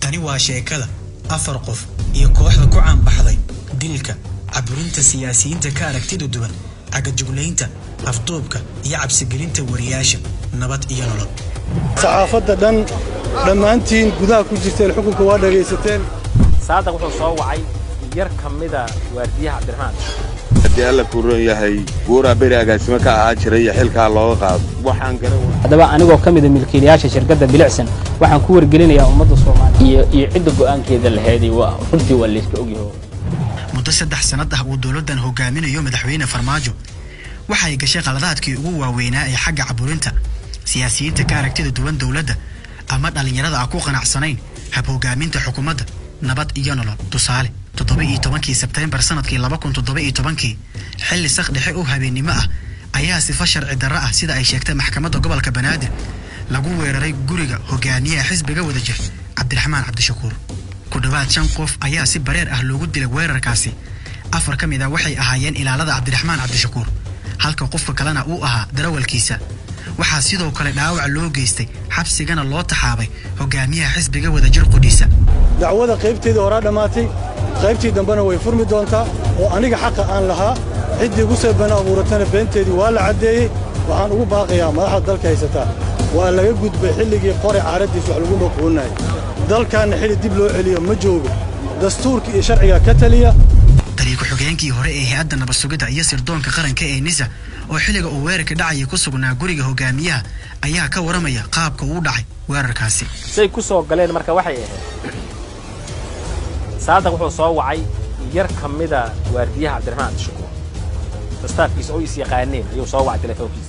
tani waa sheekada afar qof iyo kooxda ku caanbaxday dilka caburinta siyaasiyiinta ka aragtida duwan cagajuglaynta afduubka iyo cabsigelinta wariyaasha nabad iyo nolol saxaafadda dhan dhammaantiin gudaha ku jirteen xukunka waa dhagaysateen saadaq wuxuu soo wacay yar ka mida waardiyaha cabdiraxmaan haddii alla kuu roon yahay buuraa beri agaasimo ka ahaa jiray iyo xilkaa looga qaado waxaan garan haddaba anigoo ka mida milkiilayaasha shirkadda bilicsan waxaan ku wargelinayaa ummadda soomaaliya iyo cidda go'aankeeda laheeday waa runtii waa layska ogyaho muddo saddex sannad ah uu dowladdan hogaaminayo madaxweyne farmaajo waxay gashay qaladaadkii ugu waaweynaa ee xagga caburinta siyaasiyiinta ka aragtida duwan dowladda ama dhallinyarada aan ku qanacsanayn hab hogaaminta xukuumadda nabad iyo nolol tusaale toddoba iyo tobankii sebteembar sanadkii laba kun toddoba iyo tobankii xilli sak dhexe oo habeennimo ah ayaa sifa sharci darro ah sida ay sheegtay maxkamadda gobolka banaadir lagu weeraray guriga hogaamiyaha xisbiga wadajir cabdiraxmaan cabdishakuur ku dhowaad shan qof ayaa si bareer ah loogu dilay weerarkaasi afar ka mid ah waxay ahaayeen ilaalada cabdiraxmaan cabdishakuur halka qofka kalena uu ahaa darawalkiisa waxaa sidoo kale dhaawac loo geystay xabsigana loo taxaabay hogaamiyaha xisbiga wadajir qudhiisa dacwada qaybteedii horaa dhammaatay qaybtii dambena way furmi doontaa oo aniga xaqa aan lahaa ciddii igu soo been abuuratana beenteedii waa la caddeeyey waxaan ugu baaqayaa madaxda dalka haysataa waa laga gudbay xilligii qore caaraddiis wax lagu maquulinayay dalkaanna xilli dib loo celiyo ma joogo dastuurka iyo sharciga ka taliya taliya ku-xigeenkii hore ee hay-adda nabad sugidda iyo sirdoonka qaranka ee nisa oo xilliga uu weerarka dhacaya ku sugnaa guriga hogaamiyaha ayaa ka waramaya qaabka uu dhacay weerarkaasi say ku soo galeen marka waxay ahayd saadaq wuxuu soo wacay yar ka mida waardiyaha cabdiraxmaan cabdishakuur staafkiisa oo is yaqaaneen ayuu soo wacay telefoonkiisa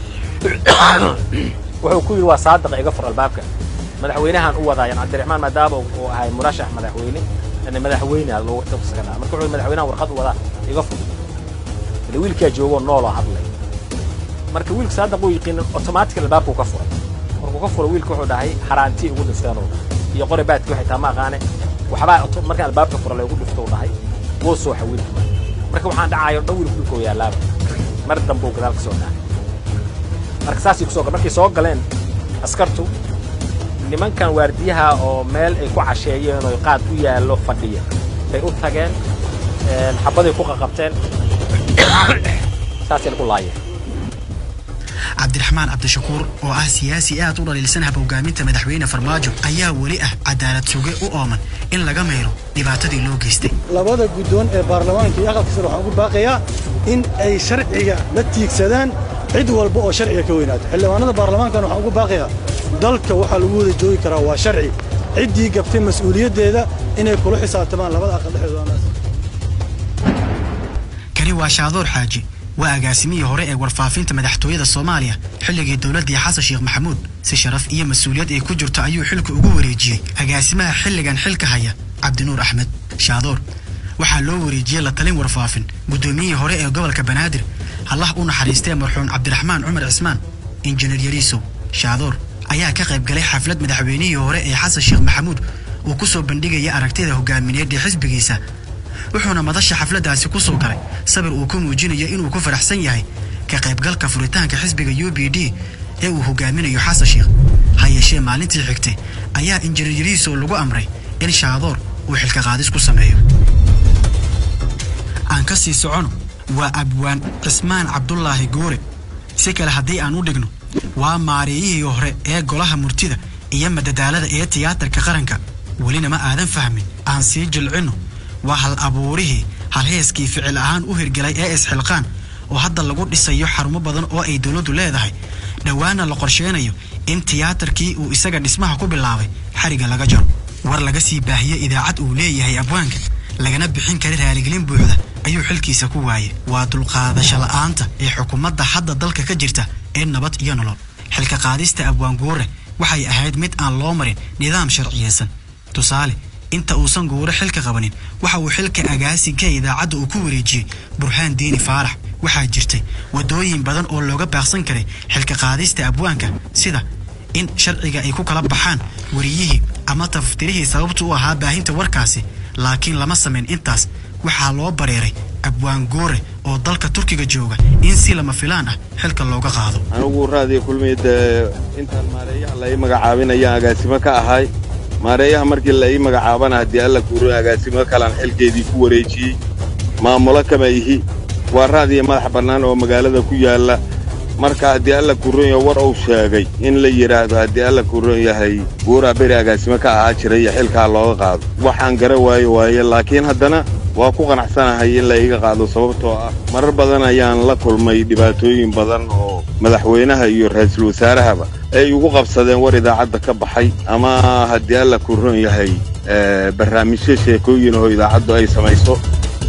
wuxuu ku yidhi waa saadaqa iga fur albaabka madaxweynahan u wadaayan cabdiraxmaan maadaama uu ahay murashax madaxweyne madaxweyne loogu tafsiranaa marka wuxuu madaxweynahan warqad u wadaa iga fur ile wiilkaa joogoo nooloo hadlay marka wiilka saadaq uu yiqiin otomaatic albaabkuu ka furay markuu ka furay wiilka wuxuu dhahay haraantii ugu dhifteenuu iyo qori baadkii waxay taa ma aqaane waxbaa marka albaabka fura lagu dhifto uu dhahay wuu sooxa wiilka marka waxaan dhacayo dhan wiilku dhulkoo yaalaaba mar dambuu gadaal ka soo dhacay marka saasay kusoo markay soo galeen askartu nimankan waardiyaha oo meel ay ku casheeyeen oo qaad u yaallo fadhiya bay u tageen xabaday ku qaqabteen saasay lagu laayeen cabdiraxmaan cabdishakuur oo ah siyaasi aad u dhaliilsan hab hogaaminta madaxweyne farmaajo ayaa weli ah cadaalad suge u ooman in laga mayro dhibaatadii loo geystay labada guddoon ee baarlamaanka iyo aqalka sare waxaan ugu baaqayaa in ay sharciga la tiigsadaan cid walba oo sharciga ka weynaato xildhibaanada baarlamaankana waxaan ugu baaqayaa dalka waxaa lagu wada joogi karaa waa sharci ciddii gabtay mas-uuliyaddeeda inay kula xisaabtamaan labada aqal dhexdooda kani waa shaadoor xaaji waa agaasimihii hore ee warfaafinta madaxtooyada soomaaliya xilligii dowladdii xasan sheekh maxamuud si sharaf iyo mas-uuliyad ay ku jirto ayuu xilka ugu wareejiyey agaasimaha xilligan xilka haya cabdinuur axmed shaadoor waxaa loo wareejiyey la talin warfaafin guddoomiyihii hore ee gobolka banaadir allah u naxariistee marxuum cabdiraxmaan cumar cismaan injineer yariisow shaadoor ayaa ka qayb galay xaflad madaxweynihii hore ee xasan sheekh maxamuud uu ku soo bandhigaya aragtida hogaamineed ee xisbigiisa wuxuuna madasha xafladdaasi ku soo galay sabir uu ku muujinayo inuu ku faraxsan yahay ka qaybgalka furitaanka xisbiga u b d ee uu hogaaminayo xasan sheekh ha yeeshee maalintii xigtay ayaa injineer yariisow lagu amray in shaadoor uu xilka qaadis ku sameeyo aan ka sii socono waa abwaan cismaan cabdulaahi goore si kale haddii aan u dhigno waa maareeyihii hore ee golaha murtida iyo madadaalada ee tiyaatarka qaranka welina ma aadan fahmin aan sii jilcinno waa hal abuurihii halheeskii ficil ahaan u hirgelay ee isxilqaan oo hadda lagu dhisayo xarumo badan oo ay dowladdu leedahay dhowaana la qorsheenayo in tiyaatarkii uu isaga dhismaha ku bilaabay xariga laga jaro war laga sii baahiyo idaacad uu leeyahay abwaanka lagana bixin kara raaligelin buuxda ayuu xilkiisa ku waayay waa dulqaadasho la'aanta ee xukuumadda hadda dalka ka jirta ee nabad iyo nolol xilka qaadista abwaan guure waxay ahayd mid aan loo marin nidaam sharciyeysan tusaale inta uusan guure xilka qabanin waxa uu xilka agaasinka idaacadda uu ku wareejiyey burhaan diini faarax waxaa jirtay waddooyin badan oo looga baaqsan karay xilka qaadista abwaanka sida in sharciga ay ku kala baxaan wariyihii ama tafaftirihii sababtu u ahaa baahinta warkaasi laakiin lama samayn intaas waxaa loo bareeray abwaan goore oo dalka turkiga jooga in si lama filaan ah xilka looga qaado anigu raadiyo kulmiya dee intaan maareeyaha lai magacaabinayaan agaasimo ka ahay maareeyaha markii la ii magacaabana haddii alla kuuran agaasimo kalaan xilkeedii ku wareejiyey maamulo kama ihi waa raadiya madax bannaan oo magaalada ku yaalla marka haddii alla kuuran yahay war uu sheegay in la yidhaahdo haddii alla kuuran yahay guuraa beri agaasimo ka ahaa jiray iyo xilkaa looga qaado waxaan gara waayo waaye laakiin haddana waa ku qanacsanahay in la iga qaado sababtoo ah marar badan ayaan la kulmay dhibaatooyin badan oo madaxweynaha iyo ra'iisul wasaarahaba ay ugu qabsadeen war idaacadda ka baxay ama haddii alla kuuran yahay barnaamijyo sheekooyin oo idaacaddu ay samayso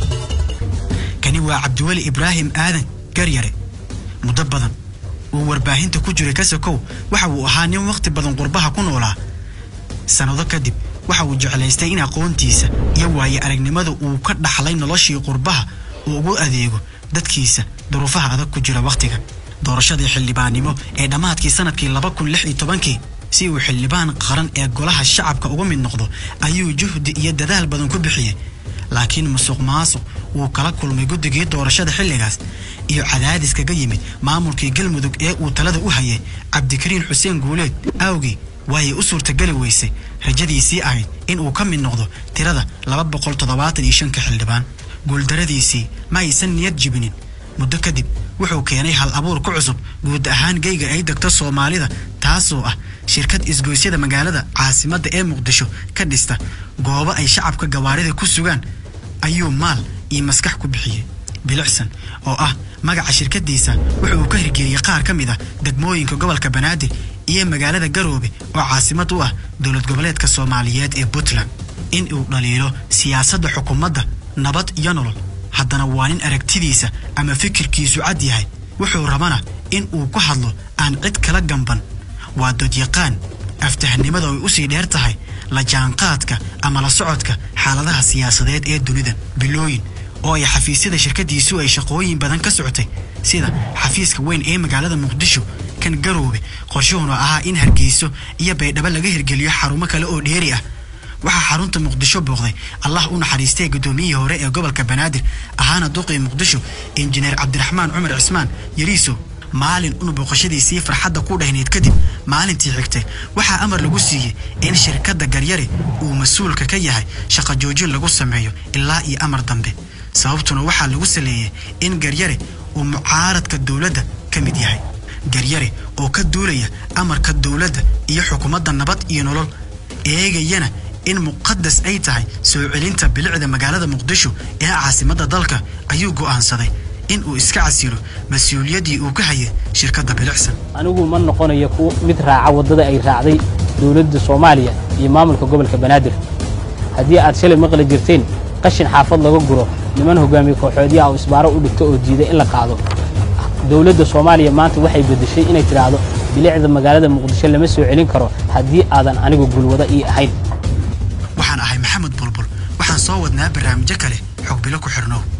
kani waa cabdiweli ibraahim aadan garyare muddo badan uu warbaahinta ku jiray kasokow waxa uu ahaa nin wakhti badan qurbaha ku noolaa sannado kadib waxa uu jeclaystay in aqoontiisa iyo waaye aragnimada uu ka dhaxlay noloshii qurbaha uu ugu adeego dadkiisa duruufaha adag ku jira wakhtigan doorashadii xildhibaannimo ee dhammaadkii sannadkii laba kun lix iyo tobankii si uu xildhibaan qaran ee golaha shacabka uga mid noqdo ayuu juhdi iyo dadaal badan ku bixiyey laakiin musuq maasuq wuu kala kulmay guddigii doorashada xilligaas iyo cadaadis kaga yimid maamulkii galmudug ee uu talada u hayay cabdikariin xuseen guuleed awgii waayay u suurtageli weysay rajadiisii ahayd in uu ka mid noqdo tirada laba boqol toddobaatan iyo shanka xildhibaan guuldaradiisii ma aysan niyad jibinin muddo kadib wuxuu keenay hal abuur ku cusub guud ahaan geyga ay degto soomaalida taasoo ah shirkad isgoysyada magaalada caasimadda ee muqdisho ka dhista goobo ay shacabka gawaarida ku sugaan ayuu maal iyo maskax ku bixiyey bilicsan oo ah magaca shirkadiisa wuxuu ka hirgeliyey qaar ka mid ah degmooyinka gobolka banaadir iyo magaalada garoobe oo caasimad u ah dowlad goboleedka soomaaliyeed ee puntland in uu dhaliilo siyaasadda xukuumadda nabad iyo nolol haddana waa nin aragtidiisa ama fikirkiisu cad yahay wuxuu rabana in uu ku hadlo aan cid kala gamban waa dodyaqaan aftahnimada ay usii dheer tahay la jaanqaadka ama la socodka xaaladaha siyaasadeed ee dunida bilooyin oo ay xafiisyada shirkadiisu ay shaqooyin badan ka socotay sida xafiiska weyn ee magaalada muqdisho kan garoobe qorshuhuna ahaa in hargeyso iyo baydhabo laga hirgeliyo xarumo kale oo dheeri ah waxaa xarunta muqdisho booqday allah u naxariistay guddoomiyihii hore ee gobolka banaadir ahaana duqii muqdisho injineer cabdiraxmaan cumar cismaan yariiso maalin un booqashadiisii farxadda ku dhahnayd kadib maalintii xigtay waxaa amar lagu siiyey in shirkadda garyare uu mas-uulka ka yahay shaqo joojin lagu sameeyo ilaa iyo amar dambe sababtuna waxaa lagu saleeyey in garyare uu mucaaradka dowladda ka mid yahay garyare oo ka duulaya amarka dowladda iyo xukuumadda nabad iyo nolol eegayana in muqadas ay tahay soo celinta bilicda magaalada muqdisho ee caasimadda dalka ayuu go'aansaday in uu iska casilo mas-uuliyaddii uu ka hayay shirkadda bilicsan anigu ma noqonayo kuwa mid raaca waddada ay raacday dowladda soomaaliya iyo maamulka gobolka banaadir haddii aad shalay maqli jirteen qashin xaafad laga guro niman hogaamiye kooxoodyaha oo isbaaro u dhigto oo diiday in la qaado dowladda soomaaliya maanta waxay beddeshay inay tidhaahdo bilicda magaalada muqdisho lama soo celin karo haddii aadan anigu gulwada ii ahayn waxaan ahay maxamed bulbul waxaan soo wadnaa barnaamijyo kale xog bilo ku xirnow